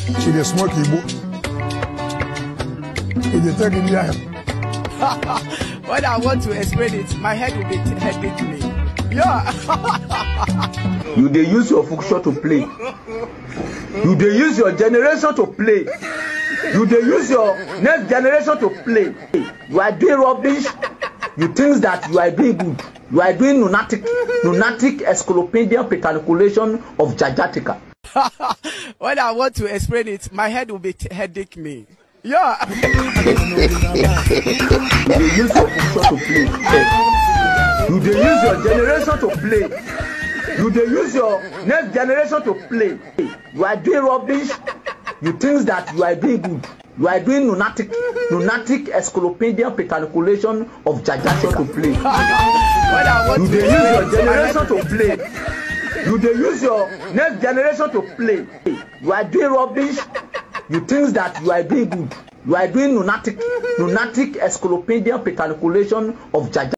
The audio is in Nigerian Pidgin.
she dey smoke igbo e dey take india help. when I want to explain it, my head will be headache me. Yeah. you dey use your function to play you dey use your generation to play you dey use your next generation to play you are doing rubbish you think that you are doing good you are doing lunatic lunatic encyclopedian petriculation of jajatica when I want to explain it, my head will be headache me. Yeah. you dey use your function to play you dey use your generation to play you dey use your next generation to play you are doing rubbish you think that you are doing good you are doing lunatic lunatic encyclopedian petriculation of jajatica to play when I want you to dey use your explain it, my head generation to play you dey use your next generation to play you are doing rubbish you think that you are doing good you are doing lunatic lunatic encyclopedian petriculation of jaja.